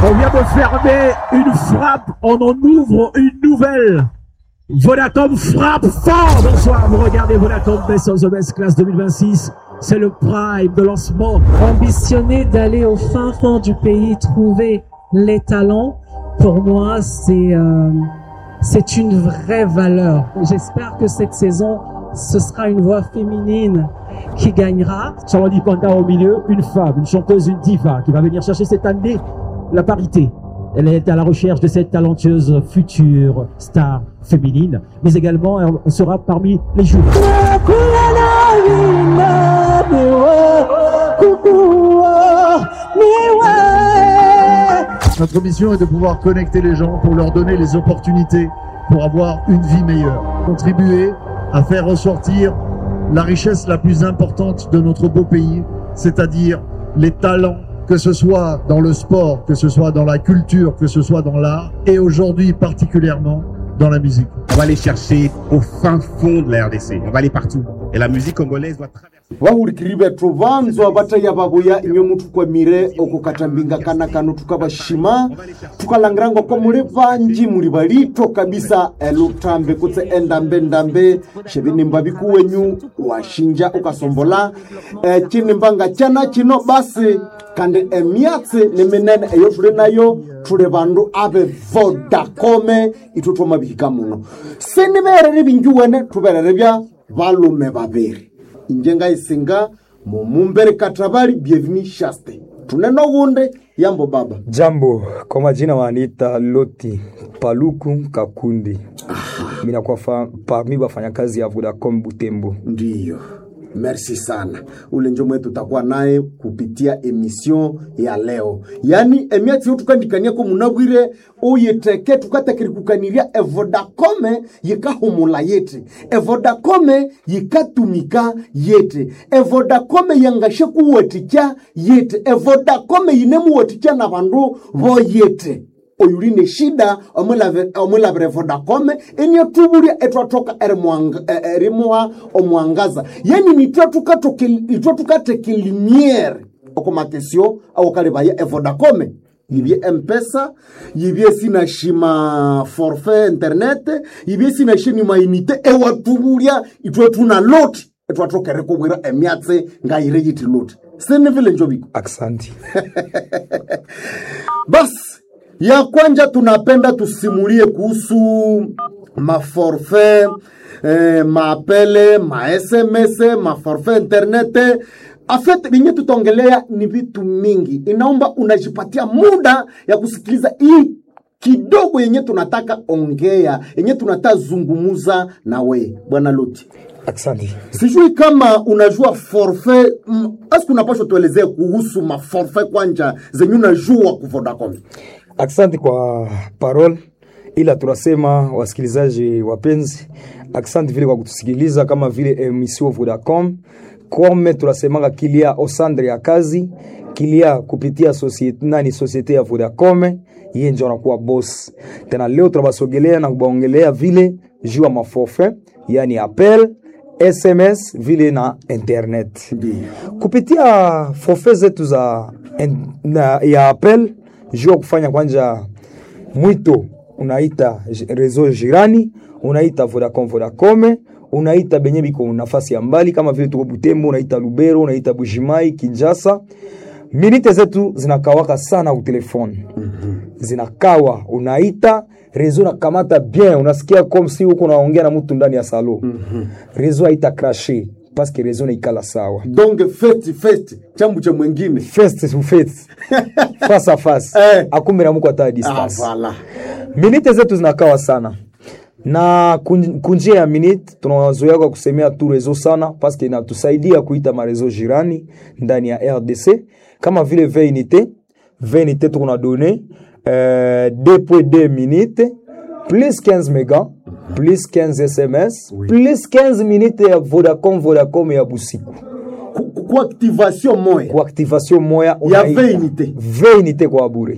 On vient de fermer une frappe, on en ouvre une nouvelle. Vodacom frappe fort. Bonsoir, vous regardez Vodacom Best of the Best Class 2026. C'est le prime de lancement. Ambitionner d'aller au fin fond du pays, trouver les talents, pour moi, c'est euh, c'est une vraie valeur. J'espère que cette saison, ce sera une voix féminine qui gagnera. Charlotte Panda au milieu, une femme, une chanteuse, une diva qui va venir chercher cette année la parité. Elle est à la recherche de cette talentueuse future star féminine, mais également elle sera parmi les joueurs. Notre mission est de pouvoir connecter les gens pour leur donner les opportunités pour avoir une vie meilleure. Contribuer à faire ressortir la richesse la plus importante de notre beau pays, c'est-à-dire les talents, que ce soit dans le sport, que ce soit dans la culture, que ce soit dans l'art, et aujourd'hui particulièrement dans la musique. On va aller chercher au fin fond de la RDC. On va aller partout. Et la musique congolaise doit traverser. vahurikiribe tuvanzwa vataiya vavoya imwe mutukwamire okukatambinga kana kano tukavashima tukalangirangwa kwa muli vanji muli valito kabisa elutambe kutse endambe-ndambe xivinimba vikuwenyu washinja ukasombola e, cinimbanga cana cino basi kandi emyatsi ni minene eyo tuli nayo tuli vandu ave vodacome itu twomavihika muno siniverere vingiwene tuverere vya valume vaviri injenga isinga mumumbere katabali bienveni shaste tuneno gunde yambo baba Jambo, kwa majina waniita Loti Paluku Kakundi. Mimi nakuwa fa- parmi wafanyakazi ya Vodacom Butembo. ndiyo merci sana ule njo mwetu tutakuwa naye kupitia emission ya leo yani emiatsi yo tukandikaniako munabwire uyiteke tukatekirikukaniria evodakome yikahumula yete evodakome yikatumika yete evodakome yangashe kuwatikya yete evodakome yinemuwatikya na vandu vo yete oyuline shida omwilavire vodacome eniatuvulya etwatoka erimuha omwangaza yani nitwe tukateke limiere okumakesio awokalivaya evodacome yivye mpesa yivye sinashima forfait internet yivye sinashini mainite ewatuvulya itwe tuna loti etwatokere kuvwira emyatse ngayire yiti loti sinivile njoviko Aksanti. basi ya kwanja tunapenda tusimulie kuhusu maforfait eh, maapele masms maforfait internet afet vinye tutaongelea ni vitu mingi inaomba unajipatia muda ya kusikiliza hii kidogo yenye tunataka ongea yenye tunataka zungumuza na we bwana loti Aksanti. sijui kama unajua forfait mm, aski unapashwa tuelezee kuhusu maforfait kwanja zenye unajua ku Vodacom Aksanti kwa parole, ila tunasema wasikilizaji wapenzi, aksanti vile kwa kutusikiliza kama vile emission Vodacom kome tunasemanga kilia osandre ya kazi kilia kupitia societe, nani societe ya Vodacom yeye ndio anakuwa boss. Tena leo tunabasogelea na kubaongelea vile juu ya maforfait, yani appel SMS vile na internet kupitia forfait zetu za en, na, ya appel juu ya kufanya kwanja mwito unaita j- reseau jirani unaita Vodacom Vodacom unaita benye biko nafasi ya mbali kama vile tuko Butembo unaita Lubero unaita Bujimai Kinshasa minite zetu zinakawaka sana ku telefone zinakawa unaita rezo nakamata bien unasikia comme si uko naongea na mtu ndani ya salo rezo haita crashe paske rezo naikala sawa donc feti feti chambu cha mwengine face to face face à face Eh. akumbe na muko hata ah, distance voilà. minite zetu zinakawa sana na kun- kunjia ya minute tunazoea kwa kusemea tu rezo sana paske inatusaidia kuita marezo jirani ndani ya rdc kama vile 20 unité 20 unité tuko na donné euh, 2.2 minutes plus 15 mégas plus 15 sms plus 15 minutes ya vodacom vodacom ya busiku Ku- ku- ku activation moya kwa activation moya Ya unaita 20 unité. 20 unité kwa bure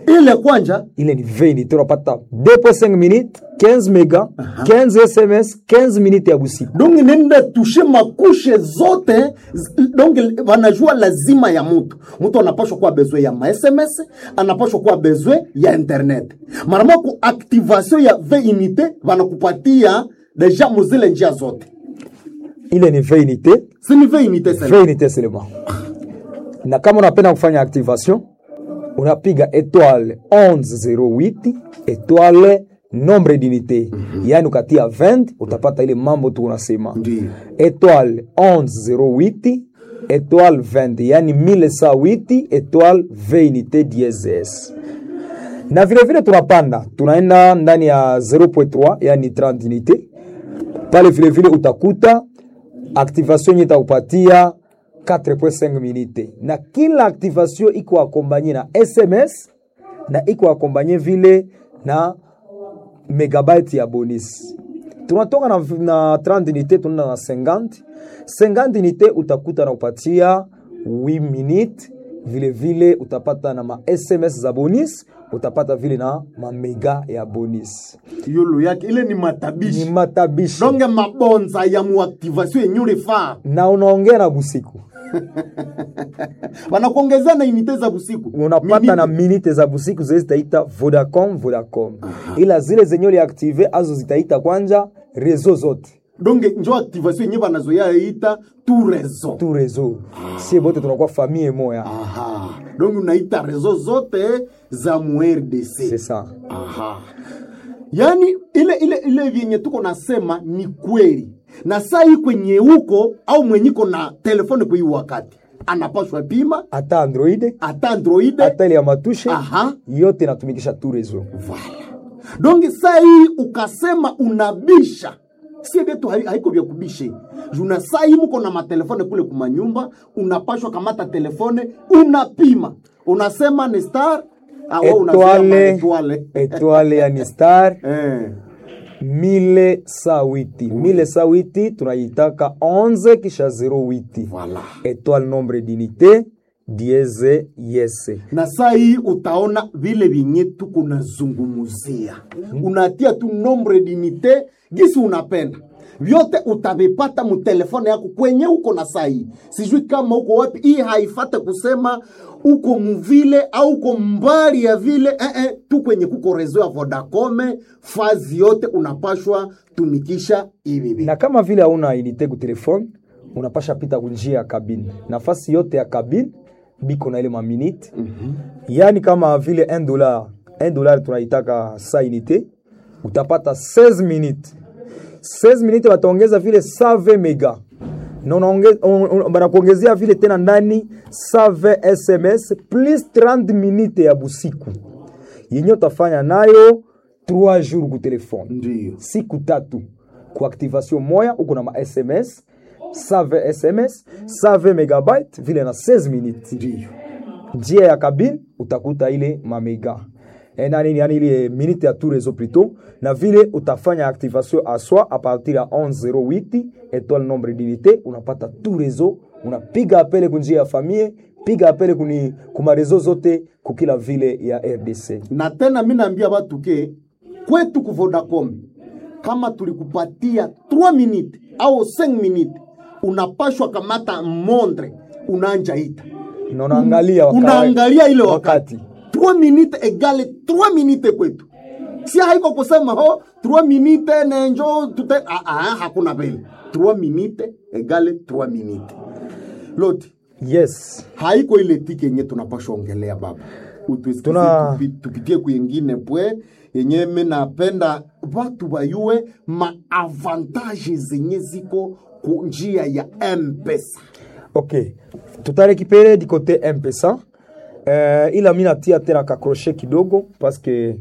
ile kwanja ile ni 20 unité unapata 2.5 minutes 15 mega 15 sms 15 minutes ya busiku donc nenda tushe makushe zote z- donc wanajua lazima ya mutu mutu anapashwa kuwa bezwe ya masms anapashwa kuwa bezwe ya internet marama ku activation ya v unité wanakupatia deja muzile njia zote ile ni 20 unité sini v unité sele 20 unité seulement na kama unapenda kufanya activation unapiga étoile 1108 étoile nombre d'unité yaani ukatia 20 utapata ile mambo tu unasema Ndiyo. étoile 1108 étoile 20 yaani 1108 étoile 20 unité diezes na vile vile tunapanda tunaenda ndani ya 0.3 yani 30 unité pale vile vile utakuta activation yenye itakupatia 4.5 minute na kila activation iko akombanye na sms na iko akombanye vile na megabyte ya bonus tunatoka na, na 30 unité tunaenda na 50 50 unité utakuta na kupatia 8 minute vile vile utapata na ma sms za bonus utapata vile na mamega ya bonus yulu yake ile ni ni matabishi matabishi donge mabonza ya muactivation yenye ulifaa na unaongea na busiku wanakuongezea na unité za busiku unapata Minute. na minite za busiku zile zitaita vodacom vodacom ila zile zenye uliaktive azo zitaita kwanja rezo zote donge njo activation yenye banazoea ita tu raison tu rezo sie bote tunakuwa famille moya aha donc unaita rezo zote za mu RDC c'est ça aha yaani ile ile ile vyenye tuko nasema ni kweli na saa hii kwenye huko au mwenyiko na telefoni kwa hii wakati anapashwa pima hata android hata android hata ile ya matushe aha yote inatumikisha tu rezo Voilà. donc saa hii ukasema unabisha sie vyetu hai- haiko vya kubishe juna saa hii mko na matelefone kule kumanyumba unapashwa kamata telefone unapima unasema ni star ah, wewe unasema etoile etoile. etoile yani star eh. mile sawiti mile sawiti tunaitaka 11 kisha 08 Voilà. etoile nombre d'unité dieze yese na saa hii utaona vile vyenye tuko nazungumuzia unatia tu nombre dinite gisi unapenda vyote utavipata mutelefone yako kwenye uko na saa hii sijui kama uko wapi hii haifate kusema uko muvile au uko mbali ya vile eh, eh, tu kwenye kuko rezo ya vodacome fazi yote unapashwa tumikisha hivi hivi. na kama vile hauna unité ku telefone unapasha pita kunjia ya kabine nafasi yote ya kabine biko na ile maminute mm-hmm. yaani kama vile 1 dollar 1 dollar tunaitaka sa unité utapata 16 minute 16 minute wataongeza vile 120 mega na unaonge- un- un- banakuongezea vile tena ndani 120 sms plus 30 minute ya busiku yenye utafanya nayo 3 jours ku telefone Ndiyo. siku tatu ku activation moya uko na ma sms save sms save megabyte vile na 16 minutes Ndiyo. njia ya kabine utakuta ile mamega Eh, nani yani ile minute ya tout réseau plutôt na vile utafanya activation à soi à partir ya 1108 étoile nombre d'unité unapata tout réseau unapiga apele kunjia ya famille piga apele kuni kuma réseau zote kukila vile ya RDC na tena mi naambia watu ke kwetu ku Vodacom kama tulikupatia 3 minute au 5 minute unapashwa kamata mondre unaanja ita na unaangalia waka- unaangalia ile wakati 3 minute egale 3 minute kwetu si haiko kusema ho 3 minute nenjo tute ah, ah, hakuna vile 3 minute egale 3 minute loti yes haiko ile tiki yenye tunapashwa ongelea baba utusikize Tuna- tupi, tupitie kuyengine pwe yenye mi napenda watu bayue maavantaje zenye ziko ku njia ya mpesa ok tutarekipere du côté mpesa uh, ila mi natia tena kakroshe kidogo paske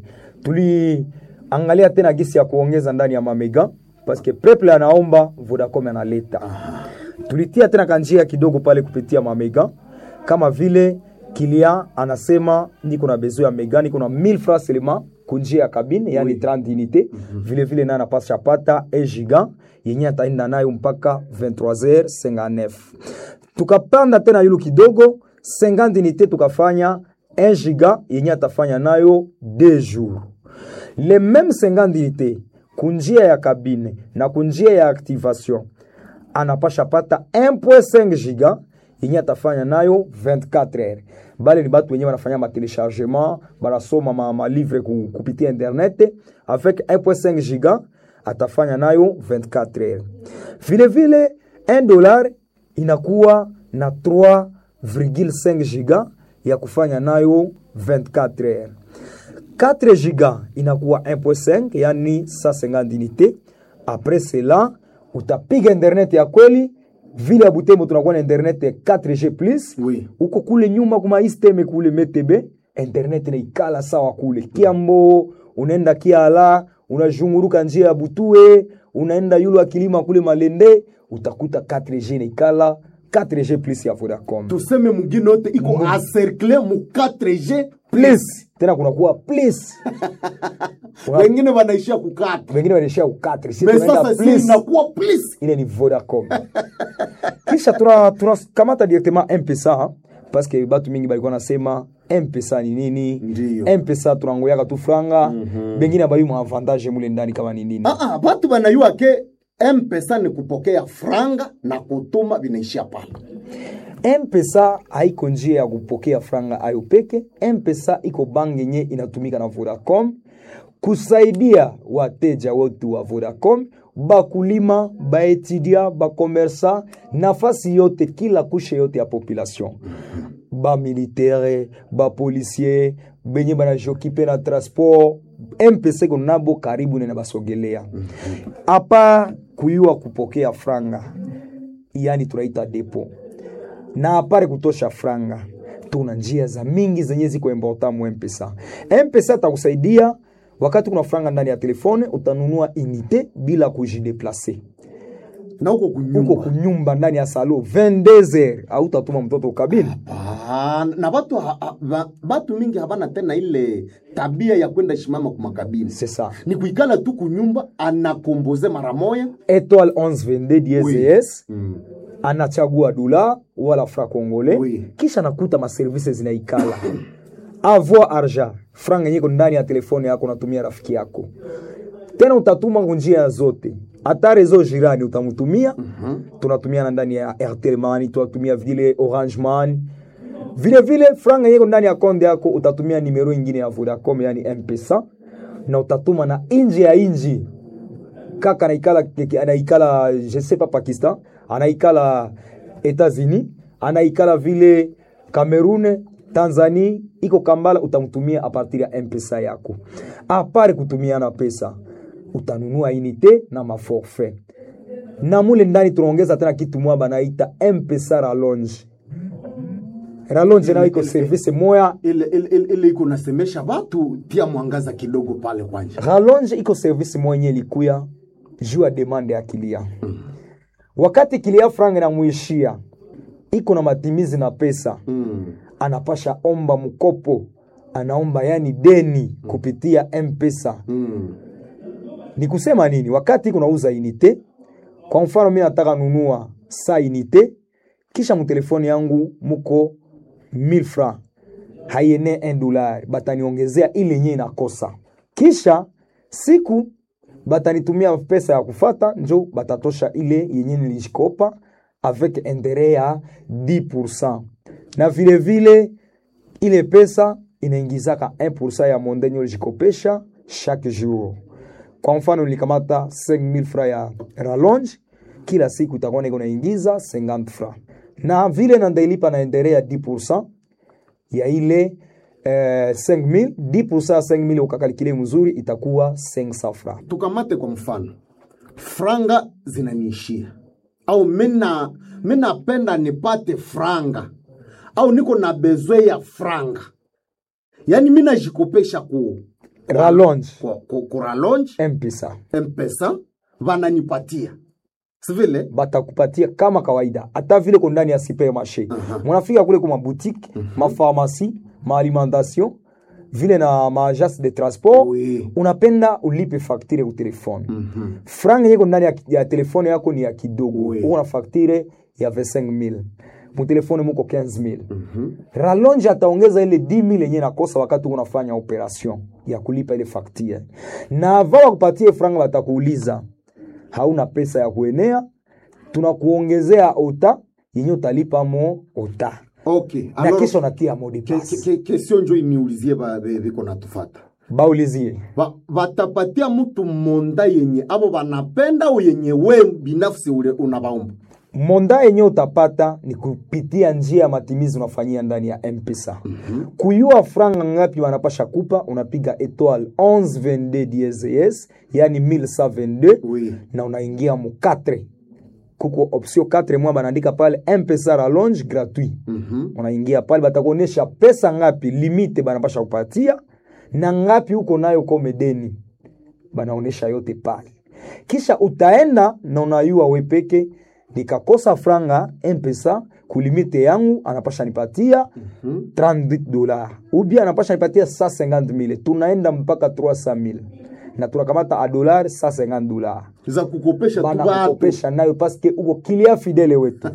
tuliangalia tena gisi ya kuongeza ndani ya mamega paske preple anaomba vodacom analeta tulitia tena kanjia kidogo pale kupitia mamega kama vile kilia anasema niko na besoin ya mega niko na 1000 francs seulement kunjia ya kabine yani 30 unité vile vile naye anapasha pata 1 giga yenye ataenda nayo mpaka 23h59 tukapanda tena yulu kidogo 50 unité tukafanya 1 giga yenye atafanya nayo 2 jours le même 50 unité kunjia ya kabine na kunjia ya activation anapasha pata 1.5 giga yenye atafanya nayo 24 heures bale ni batu wenye banafanya matelechargement banasoma ma, ma livre ku, kupitia internet avec 1.5 giga atafanya nayo 24 heures vile vile 1 dollar inakuwa na 3,5 giga ya kufanya nayo 24 heures 4 giga inakuwa 1.5 yani 150 unité après cela utapiga internet ya kweli vile ya butembo tunakuwa na internet ya 4g plus Oui. uko kule nyuma kuma isteme kule metebe internet naikala sawa kule kiambo unaenda kiala unazhunguruka njia ya butue unaenda yulu akilima kule malende utakuta 4g naikala 4g plus ya vodacom tuseme mugine yote iko acercle mu 4g plus tena kunakuwa plus Una- wengine wanaishia kukata wengine wanaishia ukatre si me tunaenda sasa si plus inakuwa plus ile ni vodacom kisha tuna tunakamata directement mpesa parce que batu mingi balikuwa nasema mpesa ni nini Ndiyo. mpesa tunangoyaka tu franga bengine abayi mu avantage mule ndani kama ni nini Ah, ah, batu banayua ke mpesa ni kupokea franga na kutuma vinaishia pale mpesa haiko njia ya kupokea franga ayo peke mpesa iko bangi yenye inatumika na vodacom kusaidia wateja wetu wa vodacom bakulima baetudia bakomersa nafasi yote kila kushe yote ya population bamilitere bapolisier benye banajokipe na transport mpesa iko nabo karibu nena basogelea apa kuyua kupokea franga yani tunaita depo na apare kutosha franga tuna njia za mingi zenye ziko important mu mpesa mpesa atakusaidia wakati kuna franga ndani ya telefone utanunua unité bila kujideplace na huko uko kunyumba kunyumba ndani ya salo 22h autatuma mtoto ukabili Ah, na batu, ha, ha, ba- batu mingi habana tena ile tabia ya kwenda shimama kumakabini c'est ça ni kuikala tu kunyumba anakomboze mara moya étoile 1122 DSS mm. anachagua dola wala fra congolais Oui. kisha nakuta maservice zinaikala avoir argent franga yenye iko ndani ya telefone yako unatumia rafiki yako tena utatuma ngunjia zote hata rezo jirani utamtumia tunatumia na ndani ya airtel money tunatumia vile orange money vile vile franga yenye iko ndani ya konde yako utatumia nimero ingine ya vodacom yani mpesa na utatuma na inji ya inji kaka anaikala anaikala je sais pas pakistan anaikala etats-unis anaikala vile cameroon tanzania iko kambala utamtumia a partir ya mpesa yako apare kutumiana pesa utanunua unité na maforfait na mule ndani tunaongeza tena kitu mwa banaita mpesa rallonge rallonge nayo iko service moya ile ile- ile- ile iko nasemesha batu tia mwangaza kidogo pale kwanja rallonge iko service mwenye likuya juu ya demande ya kilia wakati kilia franga inamwishia iko na matimizi na pesa mm. anapasha omba mkopo anaomba yani deni kupitia mpesa mm. ni kusema nini wakati iko nauza unité kwa mfano mi nataka nunua sa unité kisha mtelefoni yangu muko 1000 francs haiene 1 dollar bataniongezea ile yenye inakosa kisha siku batanitumia pesa ya kufata njo batatosha ile yenye nilishikopa avec interet ya 10% na vile vile ile pesa inaingizaka 1% ya mondenye ulijikopesha chaque jour kwa mfano nilikamata 5000 francs ya rallonge kila siku itakuwa niko naingiza 50 francs na vile nandailipa na endere ya 10% ya ile eh, 5000 10% ya 5000 ukakalikile mzuri itakuwa 500 francs tukamate kwa mfano franga zinaniishia au mina minapenda nipate franga au niko na bezwe ya franga yaani minajikopesha ku rallonge ku, ku, ku rallonge mpesa mpesa vananipatia sivile batakupatia kama kawaida hata vile ko ndani ya supermarché munafika kule kuma boutique mapharmacie maalimentation vile na maagence de transport Oui. unapenda ulipe facture ku telefone franga yeko ndani ya, ya telefone yako ni ya kidogo Oui. uko na facture ya 25000 mutelefone muko 15000 rallonge ataongeza ile 10000 yenye nakosa wakati unafanya operation ya kulipa ile facture na ava wakupatie franga watakuuliza hauna pesa ya kuenea tunakuongezea ota yenye utalipa mo ota okay na alors kisha unatia modi ke- pass ke- ke- kesio njo iniulizie ba- be- biko natufata baulizie Ba- batapatia mtu monda yenye abo banapenda au yenye we binafsi ule unabaomba monda yenye utapata ni kupitia njia ya matimizi unafanyia ndani ya mpesa mm-hmm. kuyua franga ngapi wanapasha kupa unapiga etoile 1122 DSS yani 1122 Oui. na unaingia mu 4 kuko option 4 mwa banaandika pale mpesa rallonge gratuit Mhm. unaingia pale batakuonyesha pesa ngapi limite banapasha kupatia na ngapi uko nayo kome deni banaonesha yote pale kisha utaenda na unayua wepeke nikakosa franga mpesa kulimite yangu anapasha nipatia 30 dola ubia anapasha nipatia 150 mille tunaenda mpaka 300 mille na tunakamata a dollar 150 dola za kukopesha tu batu banakukopesha nayo paske uko kilia fidele wetu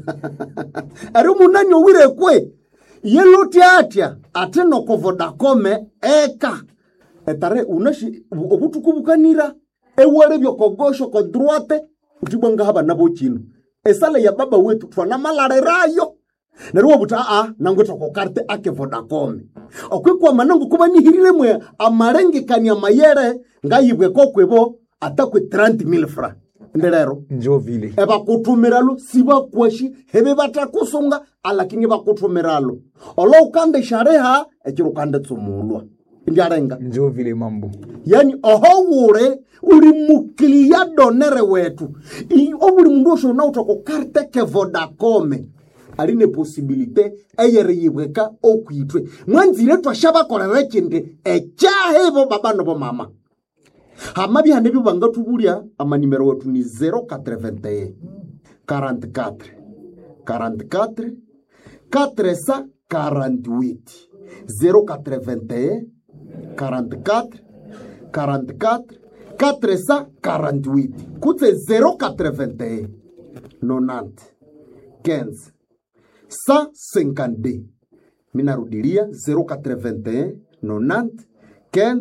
ari munani owire kwe yeloti atya ate noko vodacome eka etare unashi obutuku bukanira ewere byokogosho ko droite utibwanga haba nabo chino esale ya baba wetu twana malarerayo nari wobuta a nangwe tokokarte ake vodacome okwikwa manangu kuba nihirire mwe amarengekania mayere ngayibwe kokwebo atakwe 30000 fra ndelero njo vile ebakutumiralo sibakwashi hebe batakusunga alakini bakutumiralo olo ukande shareha ekiro ukande tsumulwa ndyarenga njo vile mambo yani oho wure uri mukilia donere wetu I- obuli mundu osho nautoko karte ke vodacome aline posibilite eyere yibweka okwitwe mwanzire twasha bakolera ekindi ekyahebo babano bo mama hama bihane byo bangatubulya amanimero wetu ni 081 44 44 448 081 44 44 448 kutse 081 90 15 152 minarudilia 081 90 15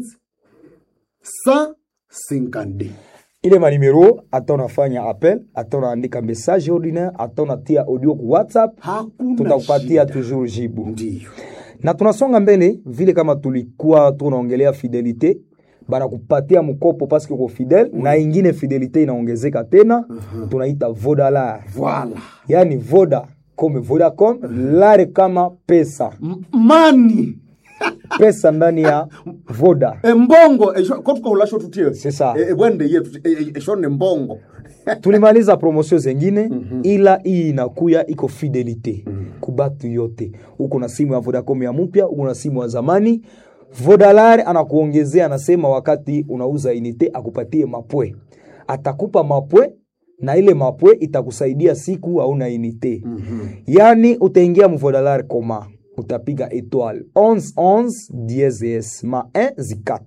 152 ile manimero ata unafanya appel ata unaandika message ordinaire ata unatia audio ku whatsapp hakuna tutakupatia shida. toujours jibu ndiyo na tunasonga mbele vile kama tulikuwa tunaongelea fidelite banakupatia mkopo paske uko fidel na ingine fidelite inaongezeka tena tunaita vodalar Voilà. yani voda kome vodacom lare kama pesa M- mani pesa ndani ya voda embongo esho- ko tukahulasho tutie C'est ça. E- ebwende yetu e- e- esho ne mbongo tulimaliza promosio zengine ila hii inakuya iko fidelite kubatu yote uko na simu ya vodacom ya mpya uko na simu ya zamani vodalar anakuongezea anasema wakati unauza inite akupatie mapwe atakupa mapwe na ile mapwe itakusaidia siku hauna inite yani utaingia mvodalar koma utapiga etoile 11 dieses ma 1 zi 4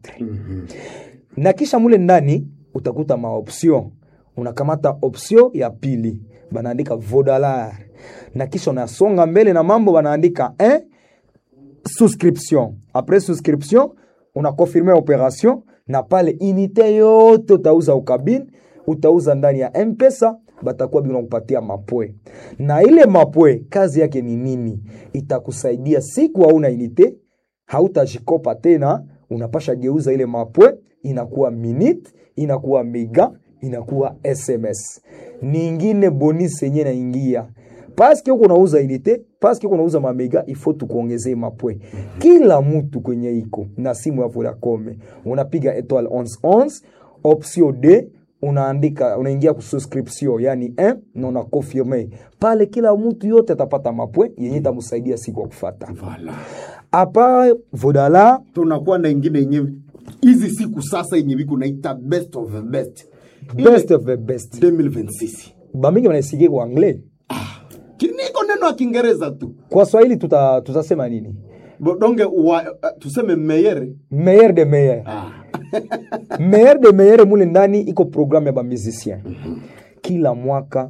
na kisha mule ndani utakuta maoption unakamata option ya pili banaandika vodalar na kisha unasonga mbele na mambo banaandika eh, souscription après souscription unakonfirme operation na pale inite yote utauza ukabini utauza ndani ya mpesa batakuwa bina kupatia mapwe na ile mapwe kazi yake ni nini itakusaidia siku hauna inite hautajikopa tena unapasha geuza ile mapwe inakuwa minute inakuwa mega inakuwa sms ningine bonus yenye naingia paske huko unauza inite paske huko unauza mamega ifo tukuongezee mapwe kila mtu kwenye iko na simu ya vodacom unapiga etoile 11 option d unaandika unaingia ku subscription yani 1 na una confirme pale kila mtu yote atapata mapwe yenye itamsaidia siku ya kufata Voilà. apa vodala tunakuwa na ingine yenye hizi siku sasa yenye viku naita best of the best Ile best of the best 2026 bamingi wanaisikie kwa anglais kiniko neno ya kiingereza tu kwa swahili tuta, tutasema nini Bo- donge wa, uh, tuseme meyere meilleur de meilleur ah. meilleur de meilleur mule ndani iko programme ya bamusicien kila mwaka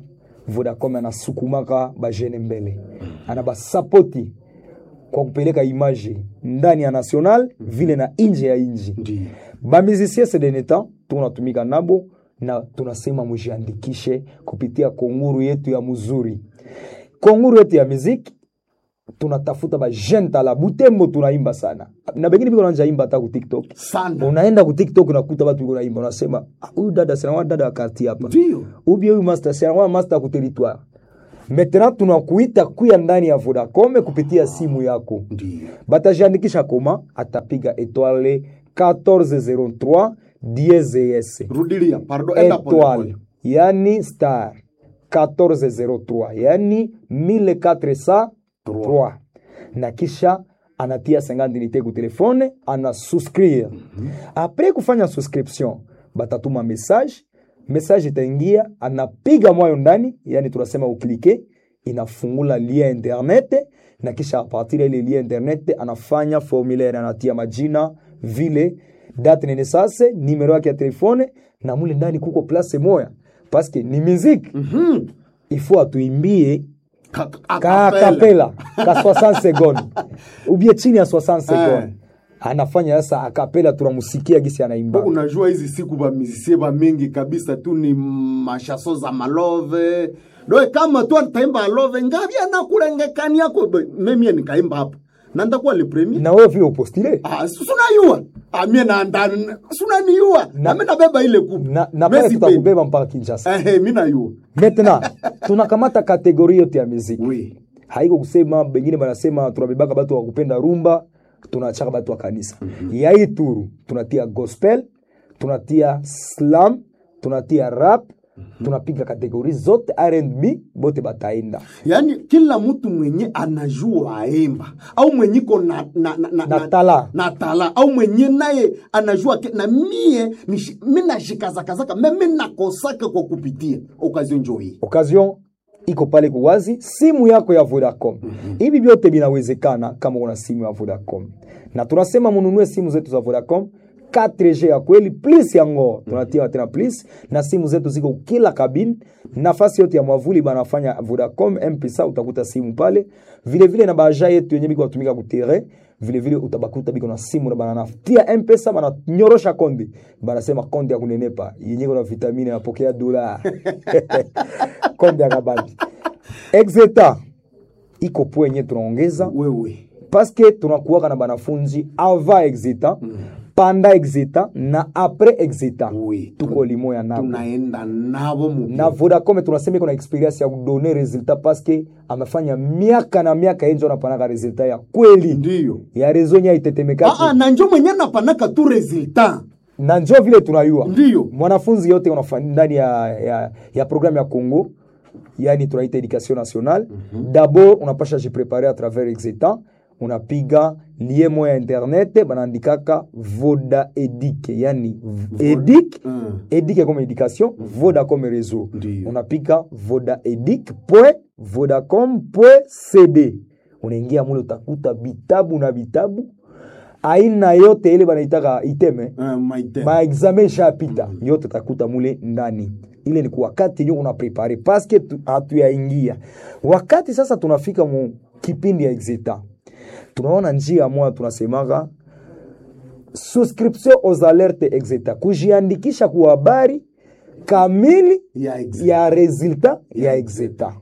vodacom anasukumaka bajene mbele ana basapoti kwa kupeleka image ndani ya national vile na nje ya inji Ndiyo. bamizisie sedeneta tunatumika nabo na tunasema mujiandikishe kupitia konguru yetu ya muzuri konguru yetu ya muziki tunatafuta bajene tala butembo tunaimba sana na bengine biko nanja imba hata ku tiktok sana unaenda ku tiktok unakuta watu biko naimba unasema "Ah, huyu dada sinawa dada wa karti hapa Ndiyo. ubie huyu master sinawa master ku territoire maintenant tunakuita kuya ndani ya vodacom kupitia simu yako Ndiyo. batajiandikisha koma atapiga etoile 1403 dieses rudilia pardon enda pole etoile pole yani star 1403 yani 1403 na kisha anatia 50 unité ku telefone ana souscrire apres kufanya subscription batatuma message message itaingia anapiga mwayo ndani yani tunasema uklike inafungula lien internet na kisha apartir ya ile lien internet anafanya formulaire anatia majina vile date de naissance numero yake ya telefone na mule ndani kuko place moya paske ni muziki Mhm. ifo atuimbie Ka- ka acapella. kapela ka 60 seconde ubie chini ya 60 seconde Eh. anafanya sasa akapela tunamusikia gisi anaimba unajua hizi siku bamizisie bamingi kabisa tu ni mashaso za malove doe kama tu ataimba alove ngavi anakulengekani yako memie nikaimba hapo na ndakuwa le premier na wewe vile upostile Ah, si- sunayua Ah, mie naanda sunaniua nami nabeba ile kubu na, na pale Messi tutakubeba mpaka Kinshasa Ehe, mi nayua maintenant tunakamata kategori yote ya muziki we haiko kusema bengine banasema tunabebaka batu wa kupenda rumba tunachaka batu wa kanisa ya hii turu tunatia gospel tunatia slam tunatia rap tunapiga kategori zote R&B bote bataenda yaani kila mtu mwenye anajua aimba au mwenyiko na, na, na, na, Na tala. na tala au mwenye naye anajua ke, na mie nishi- mi nashikazakazaka me mi nakosaka kwa kupitia okazio njo hii occasion iko pale kuwazi simu yako ya Vodacom. Hivi vyote vinawezekana kama una simu ya Vodacom, na tunasema mununue simu zetu za Vodacom 4G ya kweli plus yango tunatia tena plus, na simu zetu ziko kila kabini, nafasi yote ya mwavuli banafanya Vodacom M-Pesa, utakuta simu pale vile vile, na baja yetu yenye biko batumika kutere vile vile utabakuta biko na simu na bananatia M-Pesa bananyorosha konde, banasema konde ya kunenepa yenye kuna vitamini napokea dola konde ya kabambi exeta iko po yenye tunaongeza wewe paske tunakuwaka na banafunzi ava exeta panda exeta na apres exeta Oui. tuko limoya nabo tunaenda navo mu na vodacom tunasema iko na experience ya kudone resultat paske amefanya miaka na miaka yenje anapanaka resultat ya kweli ndiyo ya rezo nye aitetemekaki Aa, na njo mwenye napanaka tu resultat na njo vile tunayua Ndiyo. mwanafunzi yote unafa- ndani ya, ya, ya programme ya congo yani tunaita education nationale dabord unapasha jiprepare à travers exetan unapiga lie moya internet banaandikaka voda edic yani v- edic Mm. edic comme éducation voda comme réseau Ndiyo. unapiga voda edic point vodacom point cd unaingia mule utakuta vitabu na vitabu aina yote ile banaitaka iteme Uh, maite maexamen ishapita yote takuta mule ndani ile ni kwa wakati nyo unaprepare paske tu- hatuyaingia wakati sasa tunafika mu kipindi ya exeta tunaona njia moja tunasemaka subscription aux alertes exeta kujiandikisha kwa habari kamili ya ex- ya resultat ya exeta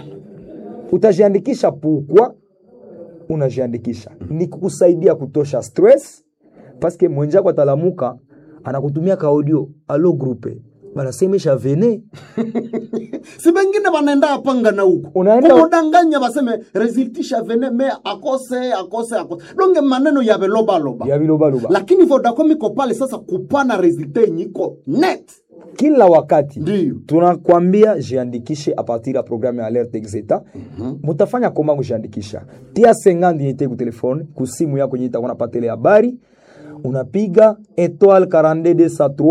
utajiandikisha pukwa unajiandikisha ni kukusaidia kutosha stress paske mwenjako atalamuka anakutumia ka audio alo grupe banasemesha vene si bengine banaenda apanga na huko Unaenda- kumudanganya baseme resultisha vene me akose akose akose donge maneno ya velobaloba ya bilobaloba lakini vodacom iko pale sasa kupana resultat yenye iko net kila wakati Ndiyo. tunakwambia jiandikishe a partir ya programme ya alerte exeta mutafanya koma kujiandikisha tia 50 yete ku telefone ku simu yako yenye itakuwa napata ile habari unapiga étoile 42203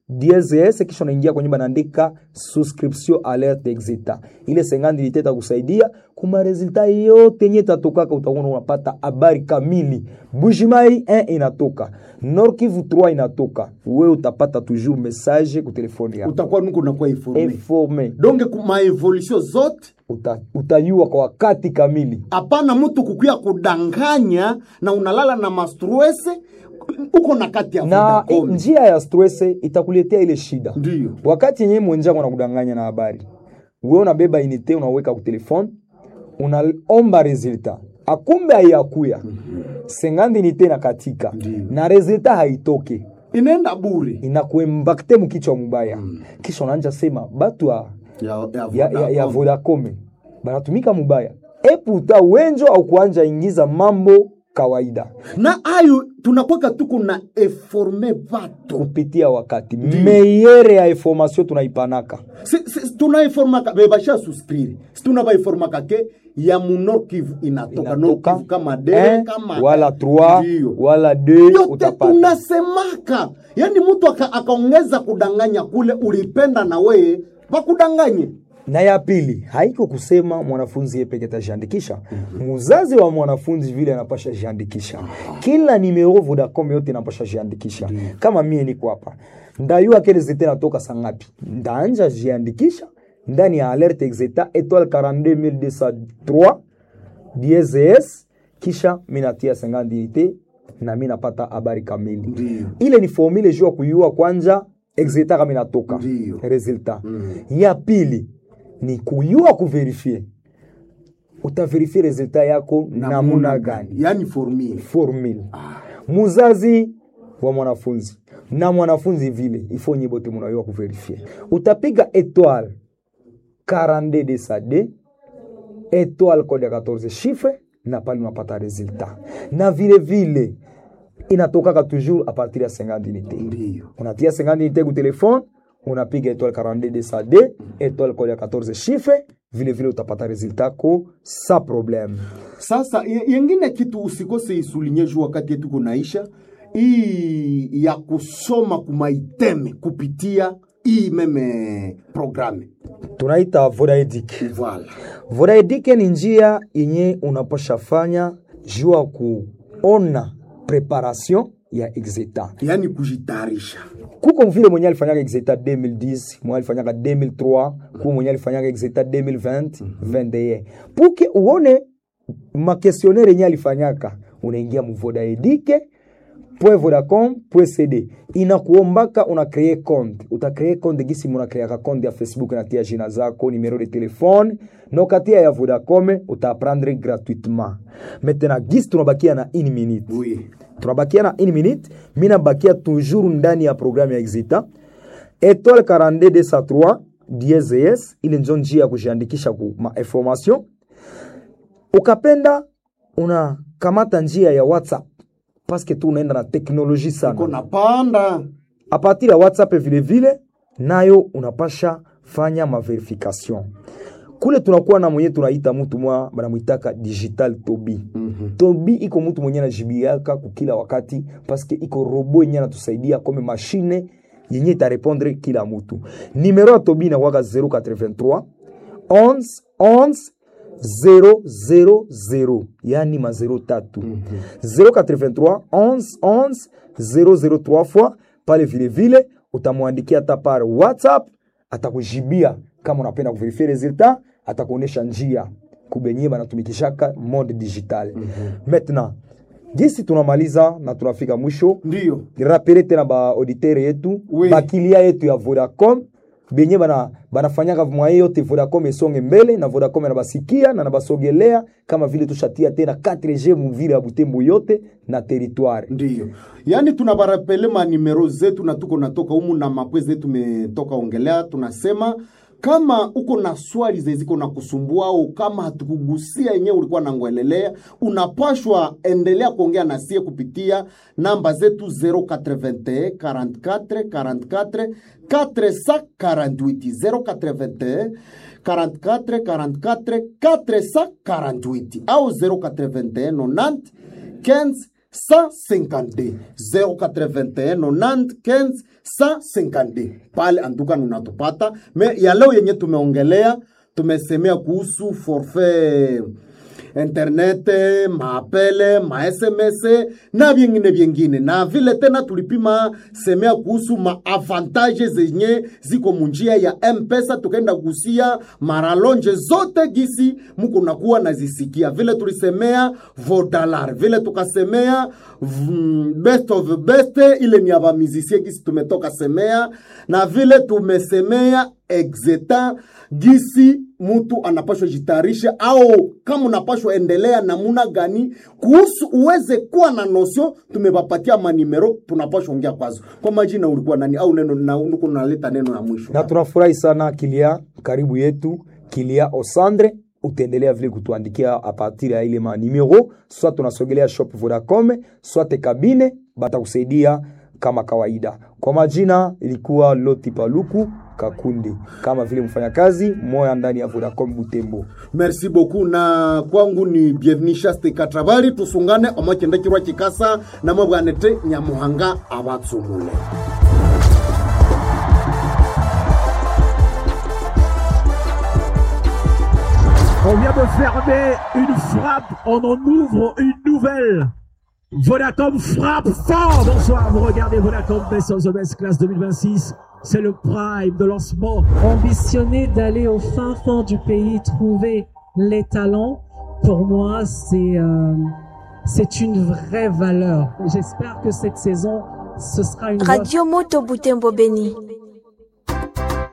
DSS kisha unaingia kwenye banaandika subscription alert exita. Ile sengandi liteta kusaidia kuma resulta yote yenye tatokaka, utakuwa unapata habari kamili. Bujimai 1 inatoka, Nord Kivu 3 inatoka, wewe utapata toujours message ku telefoni yako utakuwa nuko nakuwa informe informe, donge ku maevolution zote uta, utayua kwa wakati kamili. hapana mtu kukuya kudanganya na unalala na mastrese uko na kati ya na Vodacom. i- njia ya stress itakuletea ile shida Ndiyo. wakati yenyewe mwenzako anakudanganya na habari wewe unabeba inite unaweka ku telefone unaomba resulta akumbe haiyakuya sengandi inite na katika na resulta haitoke inaenda bure inakuembakte mkichwa mubaya kisha unaanja sema batu ya, ya, ya, ya, ya Vodacom banatumika mubaya eputa wenjo au kuanja ingiza mambo kawaida na ayo tunakwaka tuko na eforme vato kupitia wakati meyere ya information tunaipanaka Si- si- tunaiformaka bebasha suscrire si tunavaiformaka ke ya munor kivu inatoka Nord inatoka Kivu kama dere un, kama wala 3 Ndiyo. wala 2 yote utapata tunasemaka yaani mtu aka- akaongeza kudanganya kule ulipenda na weye pakudanganye na ya pili haiko kusema mwanafunzi yeye peke atajiandikisha muzazi wa mwanafunzi vile anapasha jiandikisha kila nimero Vodacom yote inapasha jiandikisha kama mie niko hapa ndayua kele zete natoka sangapi ndaanja jiandikisha ndani ya alerte exeta étoile 42203 DSS kisha minatia 50 unité na mi napata habari kamili ile ni formule juu ya kuyua kwanja exeta kama inatoka Ndiyo. resultat ya pili ni kuyua kuverifie utaverifie resultat yako namuna gani yaani formule formule muzazi wa mwanafunzi na mwanafunzi vile ifo nyi bote munayua kuverifie utapiga étoile 42 de sa d étoile code ya 14 chiffre na pale unapata resultat na vile vile inatokaka toujours a partir ya 50 unité Ndiyo. unatia 50 unité ku telefone unapiga étoile 42 de sa d étoile code ya 14 chiffre vile vile utapata resultat ko sa problème Sasa ye- yengine kitu usikose isulinye juu wakati yetu kunaisha hii ya kusoma kumaiteme kupitia hii meme programe tunaita vodaedic voilà. vodaedic ni njia yenye unapasha fanya juu ya kuona preparation ya exeta yaani kujitayarisha kuko vile mwenye alifanyaka exeta 2010 mwenye alifanyaka 2003 kuko mwenye alifanyaka exeta 2020 21 puke uone makestionnaire yenye alifanyaka unaingia muvodaedike vodacom cd inakuombaka una kree compte utakree compte gisi munakreaka compte ya facebook natia jina zako numero de telefone na ukatia ya vodacom utaprendre gratuitement maintenant gisi tunabakia na 1 minute oui. tunabakia na 1 minute mi nabakia toujours ndani ya programme ya exita étoile 42203 DSS ile njo njia ya kujiandikisha ku ma information ukapenda unakamata njia ya whatsapp paske tu unaenda na teknoloji sana kona panda a partir ya whatsapp vile vile nayo unapasha fanya maverification kule tunakuwa na mwenye tunaita mtu mwa banamwitaka digital tobi mm-hmm. tobi iko mtu mwenye anajibiaka kukila wakati paske iko robo yenye anatusaidia kome mashine yenye itarepondre kila mtu nimero ya tobi inakwaka 083 11 11 000 yani ma 0 tatu 083 11 11 003 fois pale vile vile utamwandikia hata par whatsapp atakujibia kama unapenda kuverifie resultat atakuonesha njia kubenye banatumikishaka mode digital maintenant gisi tunamaliza na tunafika mwisho ndiyo rapele tena baauditere yetu Oui. bakilia yetu ya vodacom benye bana banafanyaka mwaye yote vodacom esonge mbele na vodacom anabasikia na nabasogelea kama vile tushatia tena 4g muvile ya butembo yote na territoire ndiyo yaani tunabarapele manimero zetu na tuko natoka humu na mapwe zetu metoka ongelea tunasema kama uko na swali zeziko na kusumbua au kama hatukugusia yenyewe ulikuwa nangwelelea unapashwa endelea kuongea na sie kupitia namba zetu 081 44 44 448 081 44 44 448 au 081 90 15 152 081 90 15 152 pale anduka unatupata me ya leo yenye tumeongelea tumesemea kuhusu forfait internet maapele masms na vyengine vyengine na vile tena tulipima semea kuhusu maavantage zenye ziko munjia ya mpesa tukaenda gusia maralonje zote gisi muko nakuwa nazisikia vile tulisemea vodalar vile tukasemea mm, best of best ile ni ya bamizisie gisi tumetoka semea na vile tumesemea exeta gisi mtu anapashwa jitayarisha au kama unapashwa endelea namuna gani kuhusu uweze kuwa na nosio tumepapatia manimero tunapashwa ongea kwazo kwa majina ulikuwa nani au neno na uko naleta neno ya mwisho na tunafurahi sana kilia karibu yetu kilia osandre utaendelea vile kutuandikia apartir ya ile manimero soit tunasogelea shop vodacom soit kabine batakusaidia kama kawaida kwa majina ilikuwa loti paluku kakundi kama vile mfanyakazi moya ndani ya vodacom butembo merci beaucoup na kwangu ni bienvenu shaste katravari tusungane omakendekirwa kikasa namwe bwanete nyamuhanga abatsumule On vient de fermer une frappe, on en ouvre une nouvelle. Vodacom frappe fort. Bonsoir, vous regardez Vodacom Best of the Best Class 2026. C'est le prime de lancement. Ambitionner d'aller au fin fond du pays, trouver les talents, pour moi, c'est euh, c'est une vraie valeur. J'espère que cette saison, ce sera une Radio Moto Butembo Beni.